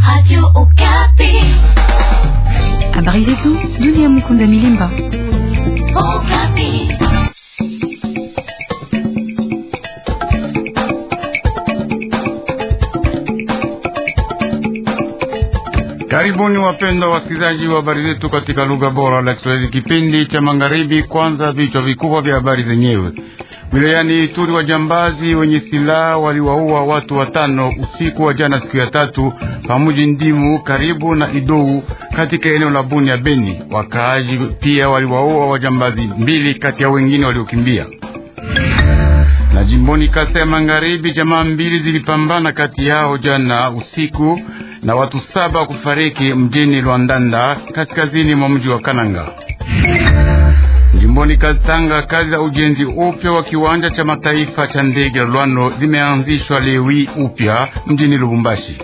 Habari zetu dunia. Mukunda Milimba. Karibuni wapendwa wasikilizaji wa habari zetu katika lugha bora la Kiswahili, kipindi cha magharibi. Kwanza vichwa vikubwa vya habari zenyewe. Wilayani Ituri, wajambazi wenye silaha waliwaua watu watano usiku wa jana, siku ya tatu, pamuji Ndimu karibu na Idou katika eneo la Buni ya Beni. Wakaaji pia waliwaua wajambazi mbili kati ya wengine waliokimbia. Na jimboni Kasa ya Magharibi, jamaa mbili zilipambana kati yao jana usiku na watu saba kufariki mjini Lwandanda kaskazini mwa mji wa Kananga. Jimboni Katanga, kazi za ujenzi upya wa kiwanja cha mataifa cha ndege la Lwano zimeanzishwa leo hii upya mjini Lubumbashi.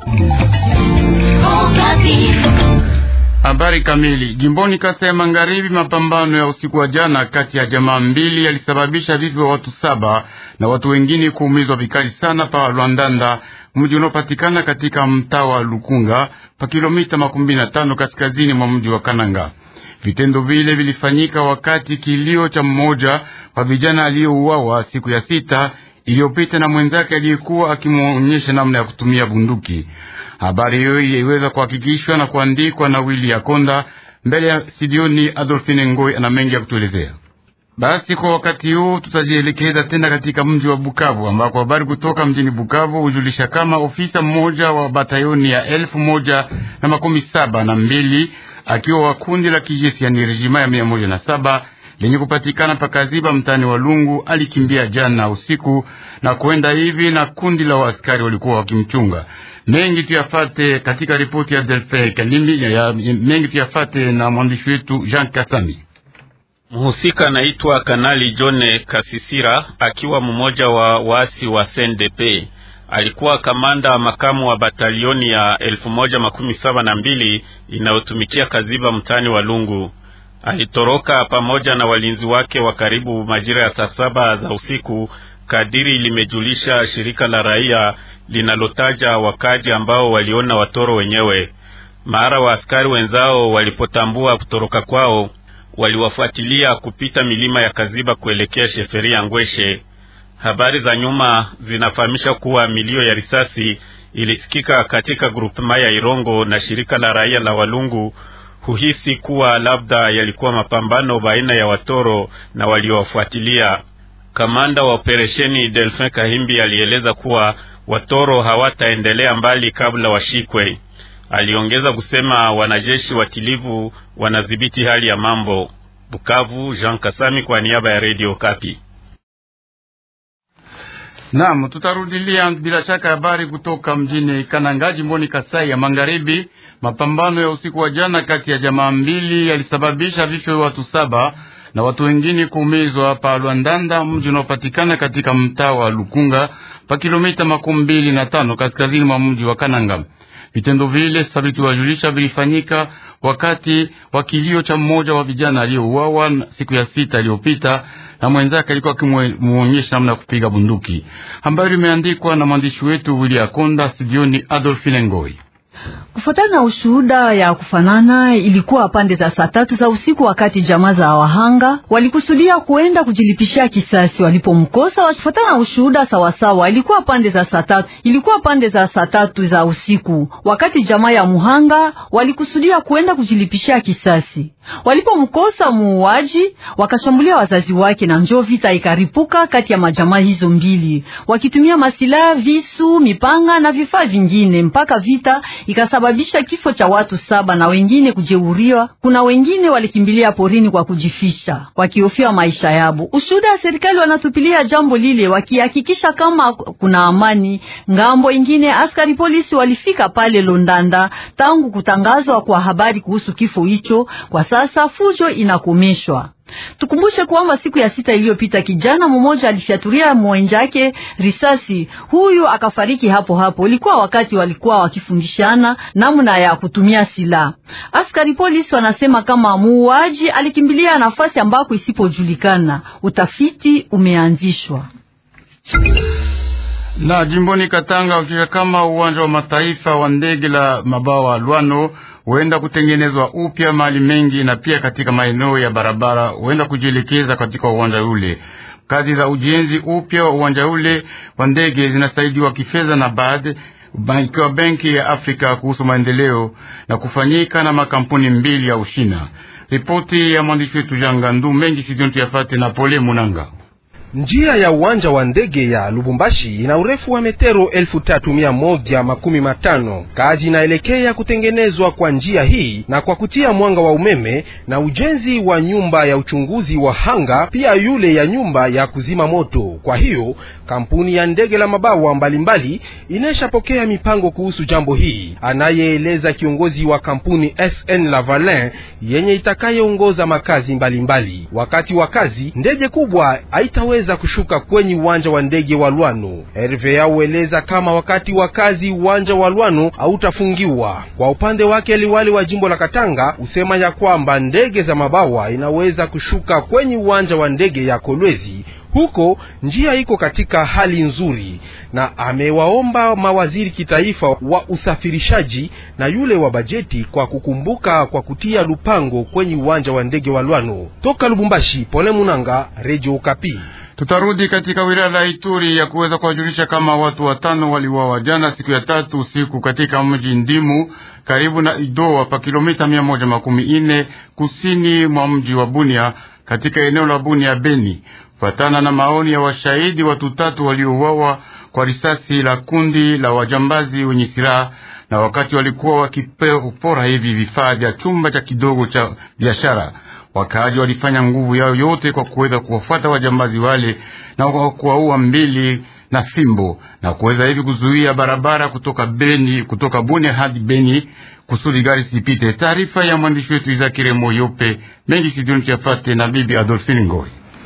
Habari kamili. Jimboni Kasa ya Magharibi, mapambano ya usiku wa jana kati ya jamaa mbili yalisababisha vifo vya watu saba na watu wengine kuumizwa vikali sana pa Lwandanda, mji unaopatikana katika mtaa wa Lukunga pa kilomita makumi na tano kaskazini mwa mji wa Kananga. Vitendo vile vilifanyika wakati kilio cha mmoja wa vijana aliyouawa siku ya sita iliyopita na mwenzake aliyekuwa akimwonyesha namna ya kutumia bunduki. Habari hiyo iliweza kuhakikishwa na kuandikwa na Willy Yakonda mbele ya studioni. Adolfine Ngoi ana mengi ya kutuelezea. Basi kwa wakati huu tutajielekeza tena katika mji wa Bukavu ambako habari kutoka mjini Bukavu hujulisha kama ofisa mmoja wa batayoni ya elfu moja na makumi saba na mbili akiwa wa kundi la kijeshi yani rejima ya mia moja na saba lenye kupatikana pakaziba mtani wa Lungu alikimbia jana usiku na kwenda hivi na kundi la waaskari walikuwa wakimchunga. Mengi tuyafate katika ripoti ya Delfe Kalimi ya mengi tuyafate na mwandishi wetu Jean Kasami. Mhusika anaitwa Kanali John Kasisira akiwa mmoja wa waasi wa CNDP. Alikuwa kamanda makamu wa batalioni ya elfu moja makumi saba na mbili inayotumikia Kaziba mtaani wa Lungu. Alitoroka pamoja na walinzi wake wa karibu majira ya saa saba za usiku, kadiri limejulisha shirika la raia linalotaja wakaji ambao waliona watoro wenyewe. Mara wa askari wenzao walipotambua kutoroka kwao, waliwafuatilia kupita milima ya Kaziba kuelekea sheferi ya Ngweshe. Habari za nyuma zinafahamisha kuwa milio ya risasi ilisikika katika grupema ya Irongo na shirika la raia la Walungu huhisi kuwa labda yalikuwa mapambano baina ya watoro na waliowafuatilia. Kamanda wa operesheni Delphin Kahimbi alieleza kuwa watoro hawataendelea mbali kabla washikwe. Aliongeza kusema wanajeshi watilivu wanadhibiti hali ya mambo. Bukavu, Jean Kasami kwa niaba ya Radio Kapi. Naam, tutarudilia bila shaka habari kutoka mjini Kananga jimboni Kasai ya Magharibi. Mapambano ya usiku wa jana kati ya jamaa mbili yalisababisha vifo vya watu saba na watu wengine kuumizwa pa Lwandanda, mji unaopatikana katika mtaa wa Lukunga pa kilomita makumi mbili na tano kaskazini mwa mji wa Kananga. Vitendo vile sabiti wajulisha vilifanyika wakati wa kilio cha mmoja wa vijana aliyouawa siku ya sita iliyopita na mwenzake alikuwa akimuonyesha namna ya kupiga bunduki. Habari imeandikwa na mwandishi wetu Willy Akonda, studioni Adolfine Ngoi. Kufuatana na ushuhuda ya kufanana, ilikuwa pande za saa tatu za usiku, wakati jamaa za wahanga walikusudia kuenda kujilipishia kisasi walipomkosa. Wafuatana na ushuhuda sawasawa, ilikuwa pande za saa tatu, ilikuwa pande za saa tatu za usiku, wakati jamaa ya muhanga walikusudia kuenda kujilipishia kisasi. Walipomkosa muuaji, wakashambulia wazazi wake, na njoo vita ikaripuka kati ya majamaa hizo mbili, wakitumia masilaha, visu, mipanga na vifaa vingine, mpaka vita ikasababisha kifo cha watu saba na wengine kujeuriwa. Kuna wengine walikimbilia porini kwa kujifisha wakihofia maisha yabo. Ushuhuda ya serikali wanatupilia jambo lile, wakihakikisha kama kuna amani. Ngambo ingine, askari polisi walifika pale Londanda tangu kutangazwa kwa habari kuhusu kifo hicho. Kwa sasa fujo inakomeshwa. Tukumbushe kwamba siku ya sita iliyopita kijana mmoja alifyatulia mwenjake risasi, huyu akafariki hapo hapo. Ilikuwa wakati walikuwa wakifundishana namna ya kutumia silaha. Askari polisi wanasema kama muuaji alikimbilia nafasi ambako isipojulikana. Utafiti umeanzishwa. Na jimboni Katanga ukisha kama uwanja wa mataifa wa ndege la mabawa Lwano huenda kutengenezwa upya mahali mengi, na pia katika maeneo ya barabara huenda kujielekeza katika uwanja ule. Kazi za ujenzi upya wa uwanja ule wa ndege zinasaidiwa kifedha na baadhi ikiwa Benki ya Afrika kuhusu maendeleo na kufanyika na makampuni mbili ya Ushina. Ripoti ya mwandishi wetu Jangandu mengi sidiontu yafate na Pole Munanga. Njia ya uwanja wa ndege ya Lubumbashi ina urefu wa metero elfu tatu mia moja makumi matano. Kazi inaelekea kutengenezwa kwa njia hii na kwa kutia mwanga wa umeme na ujenzi wa nyumba ya uchunguzi wa hanga, pia yule ya nyumba ya kuzima moto. Kwa hiyo kampuni ya ndege la mabawa mbalimbali inashapokea mipango kuhusu jambo hii, anayeeleza kiongozi wa kampuni SN Lavalin yenye itakayeongoza makazi mbalimbali mbali. Wakati wa kazi ndege kubwa haitaweza za kushuka kwenye uwanja wa ndege wa Lwano. RVA ueleza kama wakati wa kazi uwanja wa Lwano hautafungiwa. Kwa upande wake, liwali wa jimbo la Katanga usema ya kwamba ndege za mabawa inaweza kushuka kwenye uwanja wa ndege ya Kolwezi. Huko njia iko katika hali nzuri, na amewaomba mawaziri kitaifa wa usafirishaji na yule wa bajeti kwa kukumbuka kwa kutia lupango kwenye uwanja wa ndege wa Lwano. Toka Lubumbashi, Pole Munanga, Radio Okapi. Tutarudi katika wilaya la Ituri ya kuweza kuwajulisha kama watu watano waliuawa jana siku ya tatu usiku katika mji Ndimu karibu na Idoa pa kilomita mia moja makumi ine kusini mwa mji wa Bunia katika eneo la Bunia Beni. Kufatana na maoni ya washahidi, watu tatu waliouawa kwa risasi la kundi la wajambazi wenye silaha, na wakati walikuwa wakipora hivi vifaa vya chumba cha kidogo cha biashara Wakaaji walifanya nguvu yao yote kwa kuweza kuwafuata wajambazi wale na kuwaua mbili na fimbo na kuweza hivi kuzuia barabara kutoka Beni, kutoka Bunia hadi Beni kusudi gari sipite. Taarifa ya mwandishi wetu Izakire Moyope mengi sidioni chafate na bibi Adolfine Ngoi.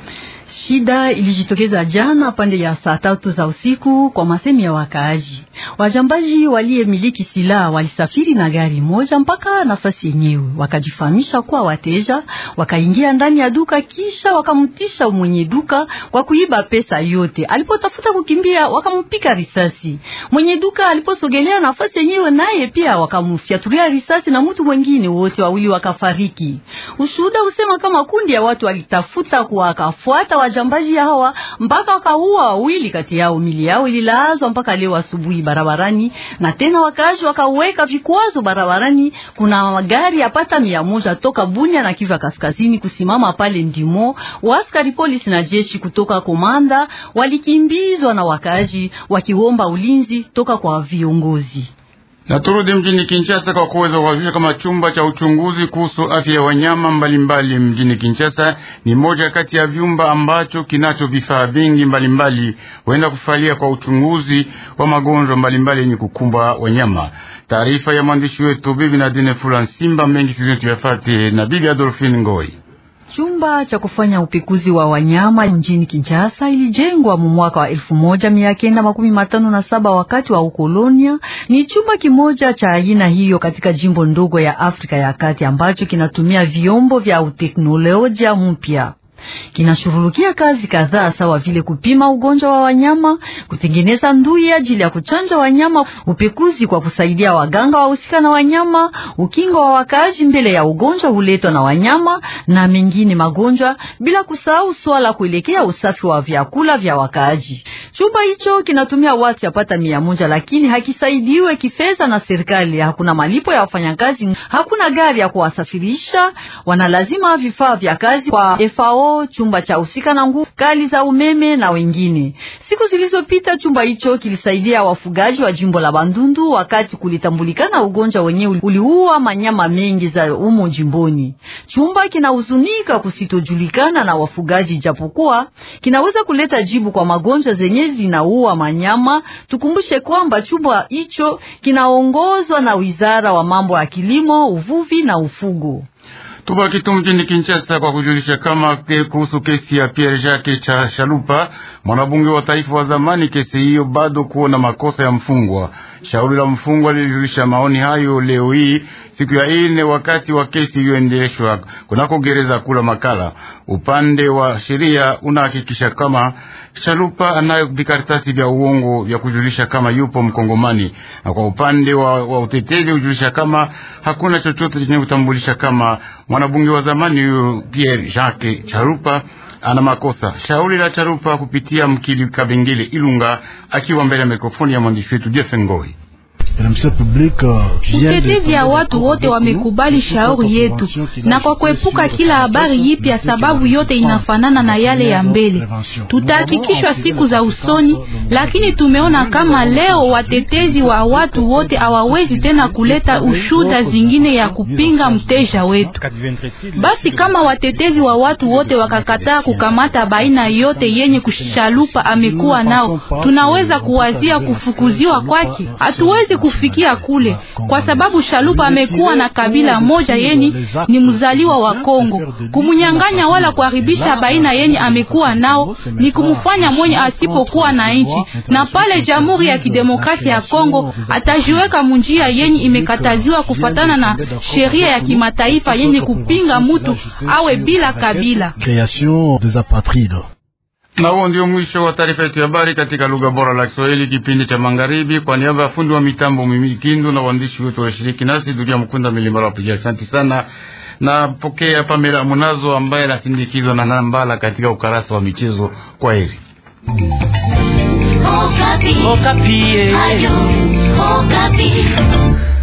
Shida ilijitokeza jana pande ya saa tatu za usiku kwa masemi ya wakaaji. Wajambaji waliyemiliki silaha walisafiri na gari moja mpaka nafasi yenyewe, wakajifahamisha kuwa wateja, wakaingia ndani ya duka, kisha wakamtisha mwenye duka kwa kuiba pesa yote. Alipotafuta kukimbia, wakampiga risasi. Mwenye duka aliposogelea nafasi yenyewe, naye pia wakamfyatulia risasi na mtu mwingine, wote wawili wakafariki. Ushuhuda usema kama kundi ya watu walitafuta kuwakafuata wajambaji hawa mpaka wakaua wawili kati yao. Mili yao ililazwa mpaka leo asubuhi barabarani, na tena wakaaji wakaweka vikwazo barabarani. Kuna magari yapata mia moja toka Bunya na Kivu Kaskazini kusimama pale Ndimo. Waaskari polisi na jeshi kutoka komanda walikimbizwa na wakaaji wakiomba ulinzi toka kwa viongozi. Na turudi mjini Kinshasa kwa kuweza kuhakikisha kama chumba cha uchunguzi kuhusu afya ya wanyama mbalimbali mjini Kinshasa ni moja kati ya vyumba ambacho kinacho vifaa vingi mbalimbali huenda kufalia kwa uchunguzi wa magonjwa mbalimbali yenye kukumba wanyama. Taarifa ya mwandishi wetu bibi Nadine Fula Simba mengi sizetu yafate na bibi Adolfine Ngoi. Chumba cha kufanya upekuzi wa wanyama mjini Kinshasa ilijengwa mu mwaka wa elfu moja mia kenda makumi matano na saba wakati wa ukolonia. Ni chumba kimoja cha aina hiyo katika jimbo ndogo ya Afrika ya Kati ambacho kinatumia vyombo vya uteknolojia mpya kinashughulikia kazi kadhaa sawa vile kupima ugonjwa wa wanyama, kutengeneza ndui ajili ya kuchanja wanyama, upekuzi kwa kusaidia waganga wahusika na wanyama, ukingo wa wakaaji mbele ya ugonjwa huletwa na wanyama na mengine magonjwa, bila kusahau swala kuelekea usafi wa vyakula vya wakaaji. Chumba hicho kinatumia watu yapata mia moja, lakini hakisaidiwe kifedha na serikali. Hakuna malipo ya wafanyakazi, hakuna gari ya kuwasafirisha, wanalazima vifaa vya kazi kwa FAO chumba cha husika na nguvu kali za umeme na wengine. Siku zilizopita chumba hicho kilisaidia wafugaji wa jimbo la Bandundu wakati kulitambulikana ugonjwa wenyewe uliua manyama mengi za umo jimboni. Chumba kinahuzunika kusitojulikana na wafugaji, japokuwa kinaweza kuleta jibu kwa magonjwa zenye zinaua manyama. Tukumbushe kwamba chumba hicho kinaongozwa na wizara wa mambo ya kilimo, uvuvi na ufugo. Tubaki tu mjini Kinshasa kwa kujulisha kama ke kuhusu kesi ya Pierre Jacques cha Shalupa, mwanabunge wa taifa wa zamani. Kesi hiyo bado kuona makosa ya mfungwa Shauri la mfungwa lilijulisha maoni hayo leo hii siku ya ine, wakati wa kesi iliyoendeshwa kunako gereza kula Makala. Upande wa sheria unahakikisha kama Shalupa anayo vikaratasi vya uongo vya kujulisha kama yupo Mkongomani, na kwa upande wa, wa utetezi hujulisha kama hakuna chochote chenye kutambulisha kama mwanabunge wa zamani huyo Pierre Jacques Chalupa ana makosa. Shauri la Chalupa kupitia mkili Kabengele Ilunga akiwa mbele ya mikrofoni ya mwandishi wetu Jeff Ngoi. Utetezi ya watu wote wamekubali shauri yetu, na kwa kuepuka kila habari yipya, sababu yote inafanana na yale ya mbele, tutahakikishwa siku za usoni. Lakini tumeona kama leo watetezi wa watu wote hawawezi tena kuleta ushuda zingine ya kupinga mteja wetu. Basi kama watetezi wa watu wote wakakataa kukamata baina yote yenye kushalupa amekuwa nao, tunaweza kuwazia kufukuziwa kwake. Hatuwezi kufikia kule kwa sababu Shalupa amekuwa na kabila moja yeni ni mzaliwa wa Kongo. Kumunyang'anya wala kuharibisha baina yeni amekuwa nao ni kumfanya mwenye asipokuwa na nchi, na pale Jamhuri ya Kidemokrasia ya Kongo atajiweka munjia yenye imekataziwa kufatana na sheria ya kimataifa yenye kupinga mutu awe bila kabila. Na huo ndio mwisho wa taarifa yetu ya habari katika lugha bora la Kiswahili, kipindi cha magharibi. Kwa niaba ya fundi wa mitambo Mimi Kindu na waandishi wetu walioshiriki nasi, Dunia Mkunda Milimara wapiga, asante sana. Na pokea Pamela Munazo ambaye anasindikizwa na Nambala katika ukarasa wa michezo. Kwa heri. Okapi. Okapi. Ayo, Okapi.